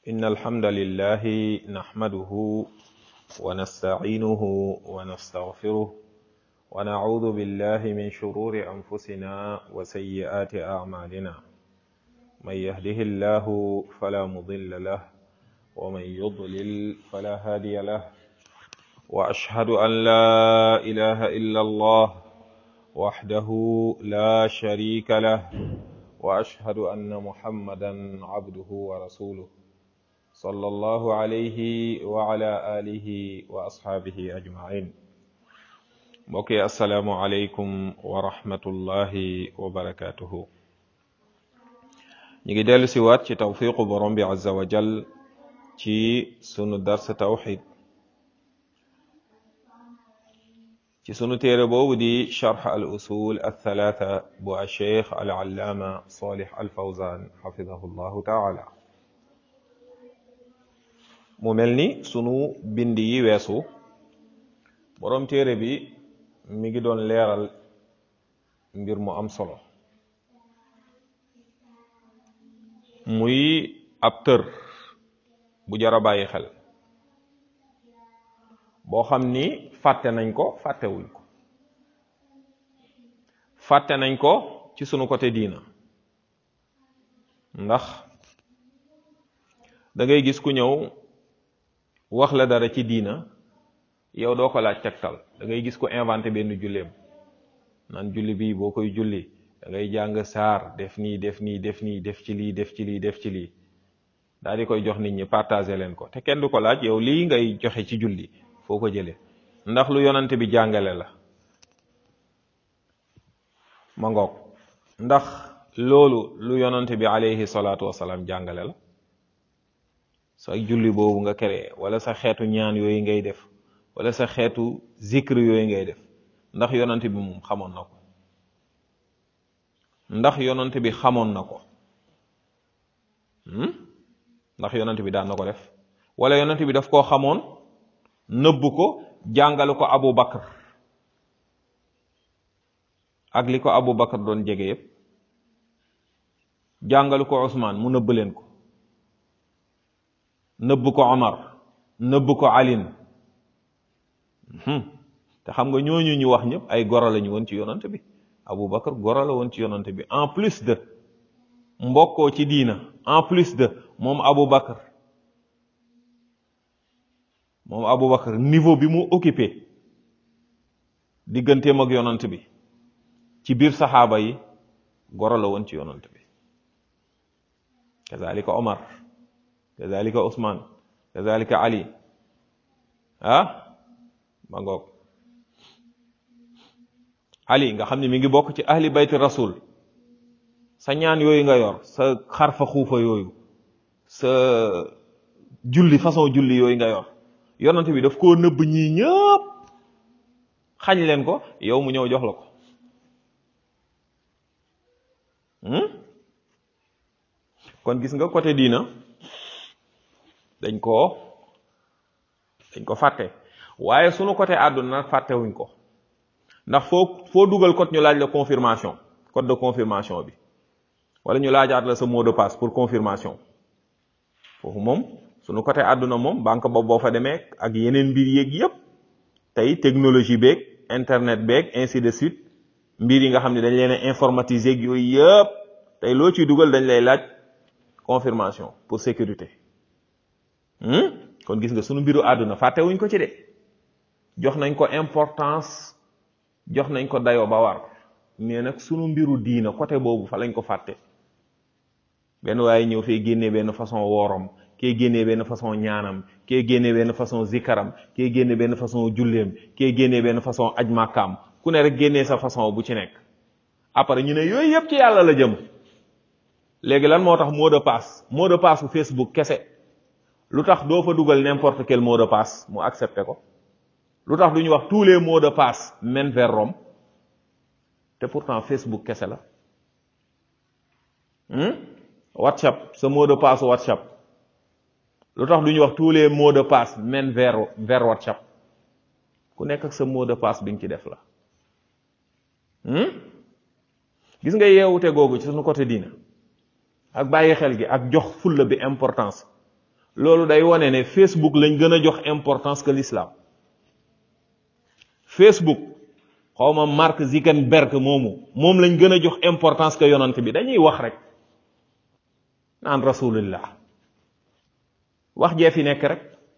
إن الحمد لله نحمده ونستعينه ونستغفره ونعوذ بالله من شرور أنفسنا وسيئات أعمالنا من يهده الله فلا مضل له ومن يضلل فلا هادي له وأشهد أن لا إله إلا الله وحده لا شريك له وأشهد أن محمدا عبده ورسوله صلى الله عليه وعلى آله وأصحابه أجمعين mbokki asalaamualeykum wa rahmatullahi wa barakatuhu ñu ngi dellu si waat ci tawfiqu borom bi azza wa jal ci sunu dars tawxid ci sunu téere boobu di charx al usul althalatha bu alcheikh al allaama salih al fawzan xafidahu llahu taala mu mel ni sunu bind yi weesu borom téere bi mi ngi doon leeral mbir mu am solo muy ab tër bu jar a bàyyi xel boo xam ni fàtte nañ ko fàttewuñ ko fàtte nañ ko ci sunu côté diina ndax da ngay gis ku ñëw wax la dara ci diina yow doo ko laaj tegtal da ngay gis ko inventé benn julleem naan julli bi boo koy julli da ngay jàng saar def nii def nii def nii def ci lii def ci lii def ci lii daal di koy jox nit ñi partagé leen ko te kenn du ko laaj yow lii ngay joxe ci julli foo ko jëlee ndax lu yonante bi jàngale la ma ngoog ndax loolu lu yonante bi alayhi salaatu wasalaam jàngale la sa julli boobu nga créé wala sa xeetu ñaan yooyu ngay def wala sa xeetu zikr yooyu ngay def ndax yonante bi moom xamoon na ko ndax yonante bi xamoon na ko ndax yonante bi daan na ko def wala yonante bi daf koo xamoon nëbb ko jàngale ko Abu Bakar ak li ko Abu Bakar doon jege yépp jàngale ko Usmaan mu nëbb leen ko nëbb ko Omar nëbb ko Alin te xam nga ñooñu ñu wax ñëpp ay goro lañu woon ci yonante bi Abu Bakar goro la woon ci yonante bi en plus de mbokkoo ci diina en plus de moom Abu Bakar moom Abu Bakar niveau bi mu occupé digganteem ak yonant bi ci biir saxaaba yi goro la woon ci yonant bi kazalika Omar kazalika Ousmane kazalika Ali ah ma ngoog Ali nga xam ne mi ngi bokk ci ahli bayti rasul sa ñaan yooyu nga yor sa xarfa xuufa yooyu sa julli façon julli yooyu nga yor yonante bi daf koo nëbb ñii ñëpp xañ leen ko yow mu ñëw jox la ko kon gis nga côté diina dañ koo dañ ko fàtte waaye sunu côté àdduna nag fàttewuñ ko ndax foo foo dugal code ñu laaj la confirmation code de confirmation bi wala ñu laajaat la sa mot de passe pour confirmation foofu moom sunu côté àdduna moom banque boobu boo fa demee ak yeneen mbir yéeg yépp tey technologie beeg internet beeg ainsi de suite mbir yi nga xam ne dañ leen a informatiser ak yooyu yépp tey loo ciy dugal dañ lay laaj confirmation pour sécurité kon gis nga sunu mbiru àdduna fàttewuñ ko ci de jox nañ ko importance jox nañ ko dayoo ba war mais nag sunu mbiru diina côté boobu fa lañ ko fàtte benn waaye ñëw fee génnee benn façon woorom kee génnee benn façon ñaanam kee génnee benn façon zikaram kee génnee benn façon julleem kee génnee benn façon aj màkkaam ku ne rek génnee sa façon bu ci nekk après ñu ne yooyu yëpp ci yàlla la jëm léegi lan moo tax mot de passe mot de passe bu Facebook kese lu tax doo fa dugal n'importe quel mot de passe mu accepté ko lu tax du ñu wax tous les mots de passe mènent vers Rome te pourtant Facebook kese la WhatsApp sa mot de passe WhatsApp lu tax du ñu wax tous les mots de passe mènent vers vers WhatsApp ku nekk ak sa mot de passe bi nga ci def la gis nga yeewute googu ci suñu côté diina ak bàyyi xel gi ak jox fulla bi importance loolu day wone ne Facebook lañ gën a jox importance que l'islam Facebook xawma Mark Zuckerberg moomu moom lañ gën a jox importance que yonant bi dañuy wax rek naan rasulullah wax jee fi nekk rek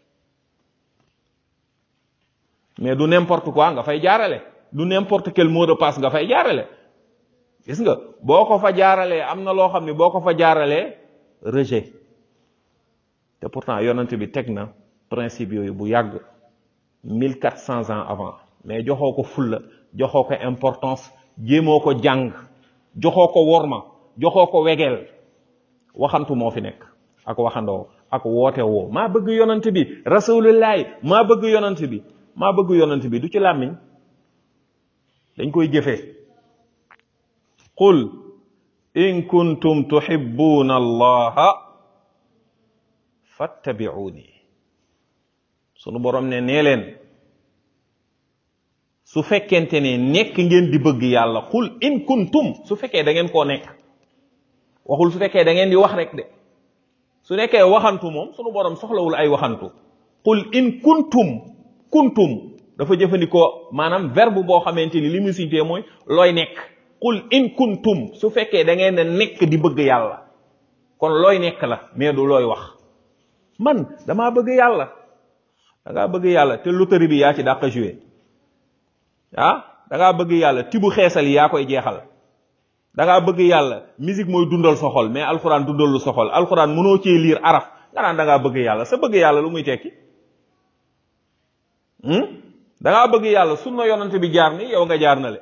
mais du n'importe quoi nga fay jaarale du n'importe quel mot de passe nga fay jaarale gis nga boo ko fa jaaralee am na loo xam ne boo ko fa jaaralee rejet te pourtant yonent bi teg na principe yooyu bu yàgg mille quatre cents ans avant mais joxoo ko fulla joxoo ko importance jéemoo ko jàng joxoo ko worma joxoo ko wegeel waxantu moo fi nekk ak waxandoo ak woote woo maa bëgg yonent bi rasulullahi maa bëgg yonent bi maa bëgg yonent bi du ci làmmiñ dañ koy jëfee qul in kuntum tuhibbuna allaha fattabi'uni sunu borom ne nee leen su fekkente ne nekk ngeen di bëgg yàlla qul in kuntum su fekkee da ngeen koo nekk waxul su fekkee da ngeen di wax rek de su nekkee waxantu moom sunu borom soxlawul ay waxantu qul in kuntum kuntum dafa jëfandikoo maanaam verbe boo xamante ni li mu siitee mooy looy nekk qul in kuntum su fekkee da ngeen a nekk di bëgg yàlla kon looy nekk la mais du looy wax man damaa bëgg yàlla da ngaa bëgg yàlla te loterie bi yaa ci dàq joué ah da ngaa bëgg yàlla tibu xeesal yi yaa koy jeexal da ngaa bëgg yàlla musique mooy dundal sa xol mais alxuraan dundal lu sa xol alxuraan mënoo cee liir araf nga naan da ngaa bëgg yàlla sa bëgg yàlla lu muy tekki da ngaa bëgg yàlla sunna yonante bi jaar ni yow nga jaar na le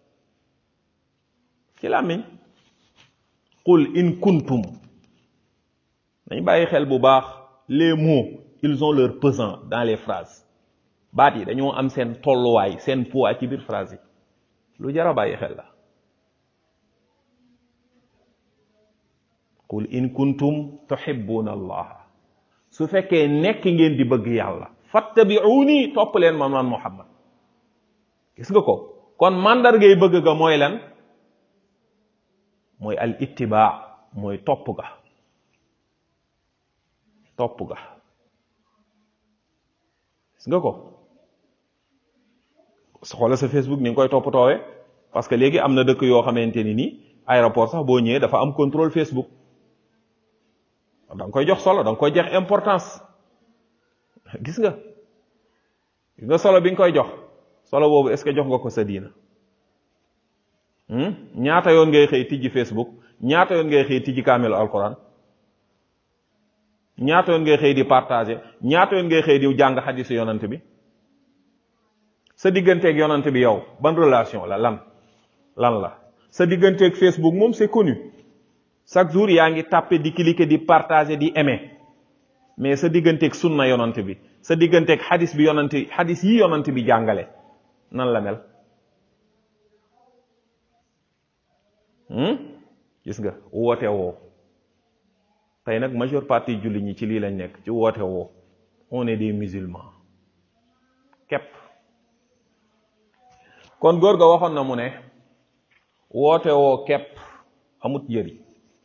ci làmmiñ qul in kuntum dañ bàyyi xel bu baax les mots ils ont leur pesant dans les phrases baat yi dañoo am seen tolluwaay seen poids ci biir phrase yi lu jar a bàyyi xel la qul in kuntum tuhibbuna allah su fekkee nekk ngeen di bëgg yàlla fattabi'uni topp leen man man muhammad gis nga ko kon màndargay bëgg ga mooy lan mooy al ittibaa mooy topp ga topp ga gis nga ko xoolal sa Facebook ni nga koy toppatoowee parce que léegi am na dëkk yoo xamante ni nii aéroport sax boo ñëwee dafa am contrôle Facebook da nga koy jox solo da nga koy jox importance gis nga gis nga solo bi nga koy jox solo boobu est-ce que jox nga ko sa diina ñaata yoon ngay xëy tijji Facebook ñaata yoon ngay xëy tijji kaamelu alquran ñaata yoon ngay xëy di partager ñaata yoon ngay xëy di jàng xadisu yonant bi sa digganteeg yonant bi yow ban relation la lan lan la sa digganteeg Facebook moom c'est connu chaque jour yaa ngi tàppe di cliquer di partager di aimer mais sa digganteeg sunna yonant bi sa digganteeg xadis bi yonant xadis yi yonant bi jàngale nan la mel gis nga woote woo tey nag majeure partie julli ñi ci lii lañ nekk ci woote woo on est des musulmans képp kon góor ga waxoon na mu ne woote woo képp amut njëriñ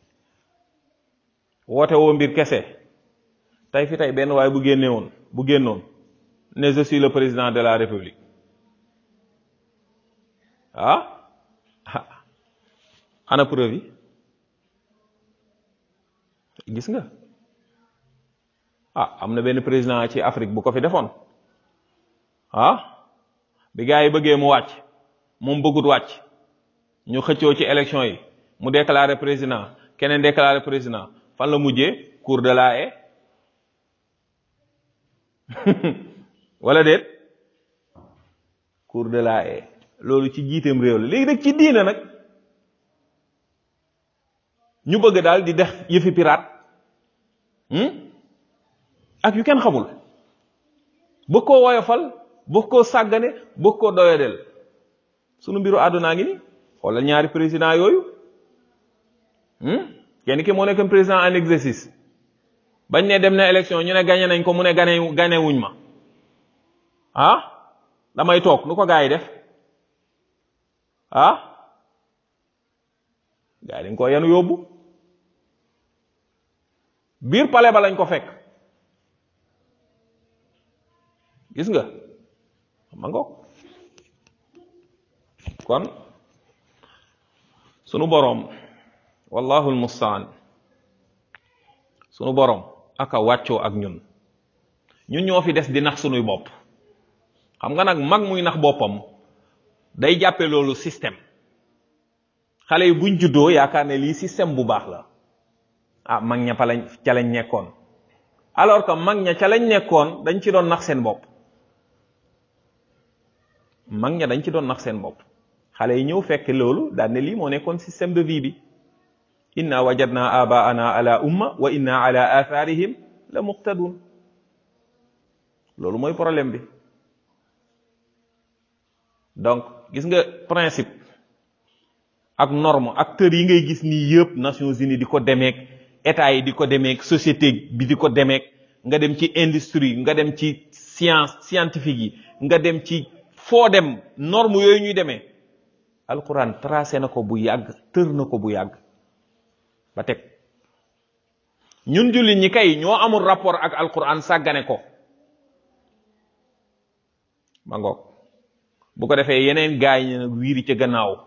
woote woo mbir kese tey fi tey benn waaye bu génne woon bu génnoon ne je suis le président de la république ah ana preuve yi gis nga ah am na benn président ci Afrique bu ko fi defoon ah bi gars yi bëggee mu wàcc moom bëggut wàcc ñu xëccoo ci élection yi mu déclaré président keneen déclaré président fan la mujjee cour de la haie wala déet cour de la haie loolu ci jiiteem réew la léegi nag ci diina nag ñu bëgg daal di def yëfi pirate ak yu kenn xamul bëgg koo woyofal bëgg koo sàggane bëgg koo doyadel sunu mbiru àddunaa ngi ni xoolal ñaari président yooyu kenn ki moo nekk président en exercice bañ ne dem na élection ñu ne gagné nañ ko mu ne gane gane wuñ ma ah damay toog nu ko gaa yi def ah gaa yi dañ ko yenu yóbbu biir palais ba lañ ko fekk gis nga ma ngoog kon sunu boroom wallahu almustaan sunu boroom aka wàccoo ak ñun ñun ñoo fi des di nax sunuy bopp xam nga nag mag muy nax boppam day jàppe loolu système xale yi buñ juddoo yaakaar ne lii système bu baax la ah mag ña fa lañ ca lañ nekkoon alors que mag ña ca lañ nekkoon dañ ci doon nax seen bopp mag ña dañ ci doon nax seen bopp xale yi ñëw fekk loolu daan ne lii moo nekkoon système de vie bi inna wajadna abaana ala umma wa inna ala atharihim la muqtadun loolu mooy problème bi donc gis nga principe ak norme acteurs yi ngay gis nii yëpp Nations Unies di ko demeek état yi di ko demeek société bi di ko demeek nga dem ci industrie nga dem ci science scientifique yi nga dem ci foo dem norme yooyu ñuy demee alquran tracé na ko bu yàgg tër na ko bu yàgg ba teg ñun jullit ñi kay ñoo amul rapport ak alquran sàggane ko ma ngoog bu ko defee yeneen gaay yi nag wiiri ca gannaaw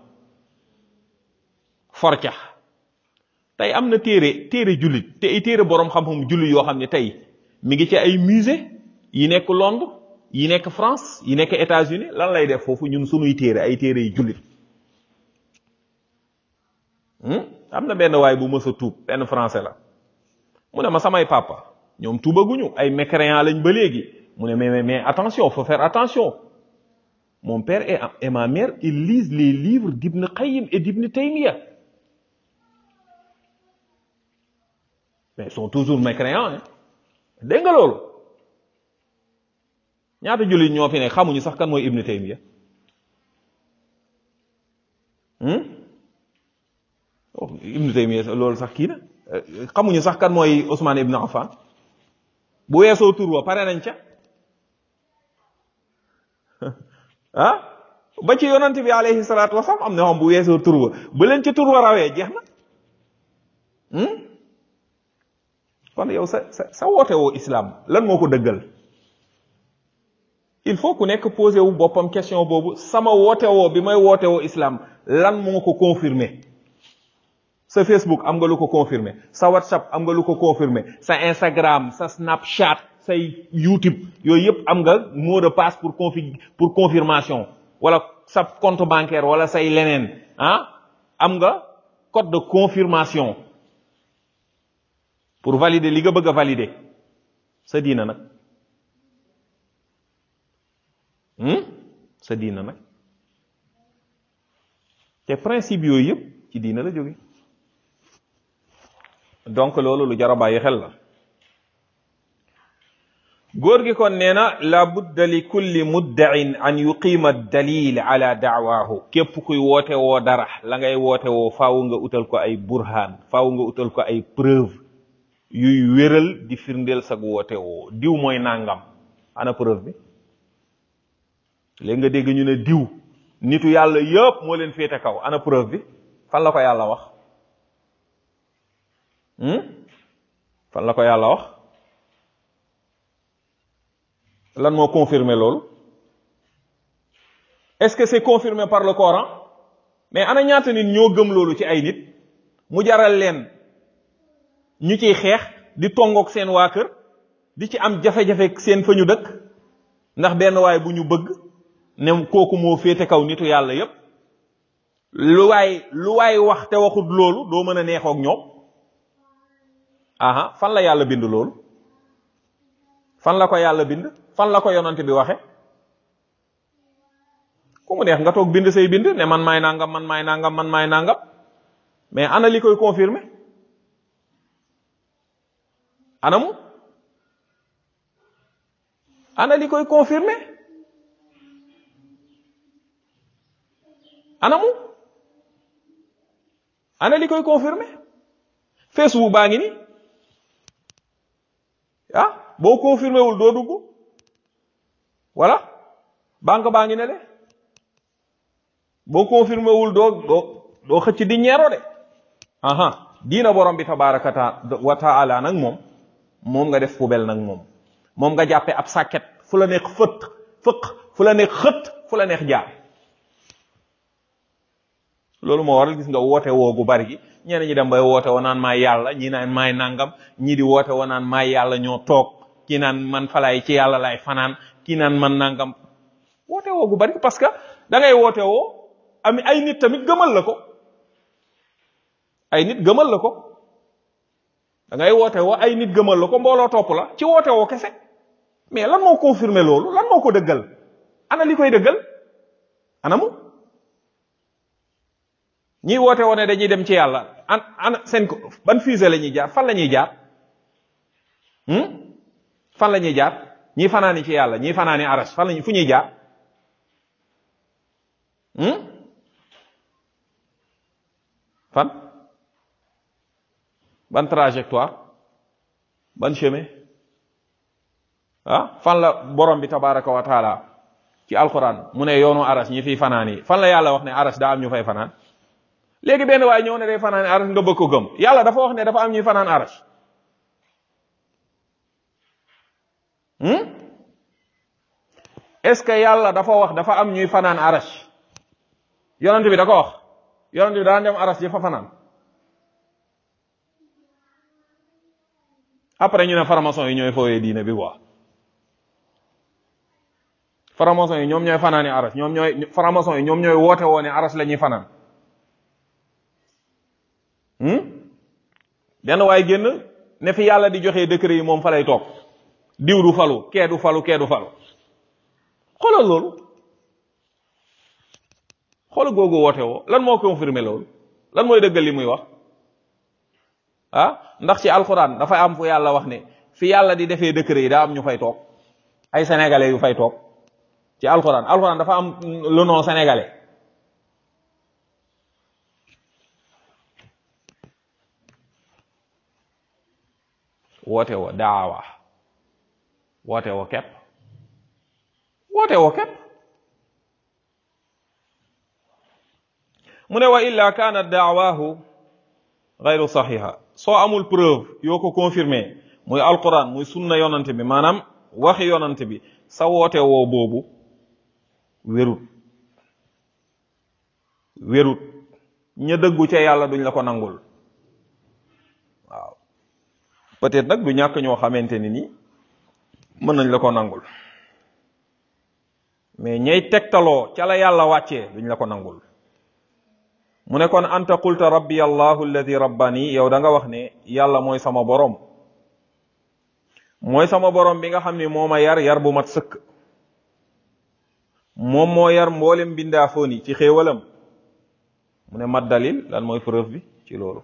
forca tey am na téere téere jullit te ay téere boroom xam-xam jullit yoo xam ne tey mi ngi ci ay musée yi nekk Londres yi nekk France yi nekk États-Unis lan lay def foofu ñun sunuy téere ay téere yu jullit am na benn waay bu mës a tuub benn français la mu ne ma samay papa ñoom tuubaguñu ay mécréants lañ ba léegi mu ne mais mais attention faut faire attention mon père et, et ma mère ils lisent les livres d'Ibn Qayyim et d'Ibn Taymiyyah mais ils sont toujours mécréants hein dégg nga loolu ñaata jullit ñoo fi ne xamuñu sax kan mooy Ibn Taymiyyah Ibn Taymiyyah loolu sax kii na xamuñu sax kan mooy Ousmane Ibn Affan bu weesoo tur wa pare nañ ca ah ba ci yonant bi alayhi salaatu wasalaam am na xam bu weesoo tur wa ba leen ci tur wa rawee jeex na kon yow sa sa sa woote woo islam lan moo ko dëggal il faut ku nekk posé wu boppam question boobu sama woote woo bi may woote woo islam lan moo ko confirmer sa Facebook am nga lu ko confirmer sa WhatsApp am nga lu ko confirmer sa Instagram sa Snapchat say YouTube yooyu yëpp am nga mot de passe pour confi pour confirmation wala sa compte bancaire wala say leneen ah am nga code de confirmation pour valider li nga bëgg a valider sa diina nag sa diina nag te principe yooyu yëpp ci diina la jóge donc loolu lu jar a bàyyi xel la góor gi kon nee na la budda li kulli muddain an yuqima dalil ala daawaahu képp kuy woote woo dara la ngay woote woo faaw nga utal ko ay burhaan faaw nga utal ko ay preuve yuy wéral di firndeel sag woote woo diw mooy nangam ana preuve bi léegi nga dégg ñu ne diw nitu yàlla yëpp moo leen féete kaw ana preuve bi fan la ko yàlla wax fan la ko yàlla wax lan moo confirmer loolu est-ce que c'est confirmé par le Coran mais ana ñaata nit ñoo gëm loolu ci ay nit mu jaral leen ñu ciy xeex di tongook seen waa kër di ci am jafe-jafe seen fa ñu dëkk ndax benn waay bu ñu bëgg ne kooku moo féete kaw nitu yàlla yépp lu waay lu waay wax te waxut loolu doo mën a neexook ñoom aha fan la yàlla bind loolu fan la ko yàlla bind fan la ko yonante bi waxe ku mu neex nga toog bind say bind ne man maay nangam man maay nangam man maay nangam mais ana li koy confirmer anamu ana li koy confirmer anamu ana li koy confirmer Facebook baa ngi ni ah boo confirmé wul doo dugg voilà banque baa ngi ne de boo confirmé wul doo doo doo xëcc di ñeero de aha diina borom bi tabaraka wa taala nag moom moom nga def poubelle nag moom moom nga jàppe ab sàkket fu la neex fët fëq fu la neex xët fu la neex jaar loolu moo waral gis nga woote woo gu bari gi ñeneen ñi dem bay woote woo naan maay yàlla ñi naan maay nangam ñii di woote woo naan maay yàlla ñoo toog kii naan man falaay ci yàlla laay fanaan kii naan man nangam woote woo gu bari parce que da ngay woote woo am ay nit tamit gëmal la ko ay nit gëmal la ko da ngay woote woo ay nit gëmal la ko mbooloo topp la ci woote woo kese mais lan moo confirmer loolu lan moo ko dëggal ana li koy dëggal anamu ñiy woote woo ne dañuy dem ci yàlla an ana seen ko ban fusée la ñuy jaar fan la ñuy jaar fan la ñuy jaar ñii fanaani ci yàlla ñii fanaani arash fan lañu fu ñuy jaar fan ban trajectoire ban chemin ah fan la borom bi tabaraka wa taala ci alquran mu ne yoonu arash ñi fiy fanaani fan la yàlla wax ne arash daa am ñu fay fanaan léegi benn waaye ñëw ne day fanaan arash nga bëgg ko gëm yàlla dafa wax ne dafa am ñuy fanaan arash est-ce que yàlla dafa wax dafa am ñuy fanaan arash yonent bi da ko wax yonent bi daan dem arash di fa fanaan après ñu ne faramason yi ñooy fooyee diine bi quoi faramason yi ñoom ñooy fanaani arash ñoom ñooy faramason yi ñoom ñooy woote woo ne arash la ñuy fanaan benn waaye génn ne fi yàlla di joxe décret yi moom fa lay toog diw du falu kee du falu kee du falu xoolal loolu xoolal googu woote woo lan moo confirmer loolu lan mooy dëggal li muy wax ah ndax ci alxuraan dafa am fu yàlla wax ne fi yàlla di defee décret yi daa am ñu fay toog ay sénégalais yu fay toog ci alxuraan alxuraan dafa am le nom sénégalais woote woo daawa woote woo kepp woote woo kepp mu ne wa illa kaanat daawaahu gayru saxiha soo amul preuve yoo ko confirmé muy alquran muy sunna yonante bi maanaam waxi yonante bi sa woote woo boobu wérut wérut ña dëggu ca yàlla duñ la ko nangul waaw peut-être nag du ñàkk ñoo xamante ni ni mën nañ la ko nangul mais ñay tegtaloo ca la yàlla wàccee duñ la ko nangul mu ne kon anta qulta rabbi allahu alladi rabbani yow da nga wax ne yàlla mooy sama borom mooy sama borom bi nga xam ne moo ma yar yar bu mat sëkk moom moo yar mboolem bindaafoon yi ci xéewalam mu ne mat dalil lan mooy preuve bi ci loolu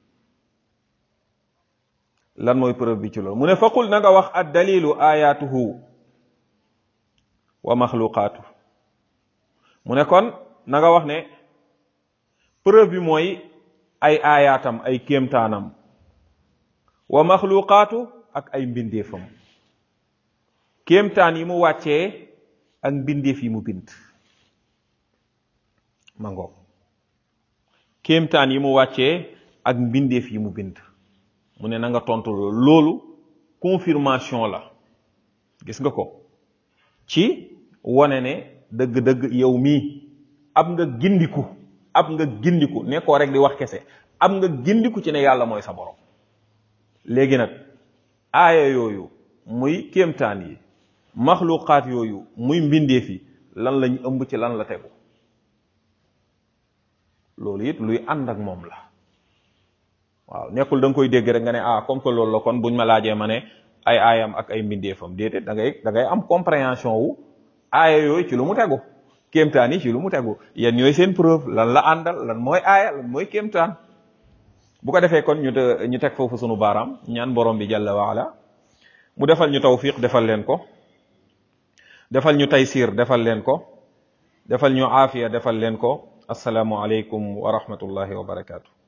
lan mooy preuve bi ci loolu mu ne faqul na nga wax ad dalilu ayatuhu wa maxluqaatu mu ne kon na nga wax ne preuve bi mooy ay aayaatam ay kéemtaanam wa maxluqaatu ak ay mbindeefam kéemtaan yi mu wàccee ak mbindeef yi mu bind mango kéemtaan yi mu wàccee ak mbindeef yi mu bind mu ne na nga tontu loolu confirmation la gis nga ko ci wane ne dëgg-dëgg yow mii ab nga gindiku ab nga gindiku nekkoo rek di wax kese ab nga gindiku ci ne yàlla mooy sa borom léegi nag aaya yooyu muy kéemtaan yi maxluqaat yooyu muy mbindeef yi lan lañ ëmb ci lan la tegu loolu it luy ànd ak moom la waaw nekkul da nga koy dégg rek nga ne ah comme que loolu la kon buñ ma laajee ma ne ay aayam ak ay mbindeefam déedéet da ngay da ngay am compréhension wu aaya yooyu ci lu mu tegu kéemtaan yi ci lu mu tegu yéen ñooy seen preuve lan la àndal lan mooy aaya lan mooy kéemtaan bu ko defee kon ñu ñu teg foofu sunu baaraam ñaan borom bi jalla waala mu defal ñu tawfiq defal leen ko defal ñu taysiir defal leen ko defal ñu aafiya defal leen ko asalaamu aleykum wa rahmatullahi wa barakaatu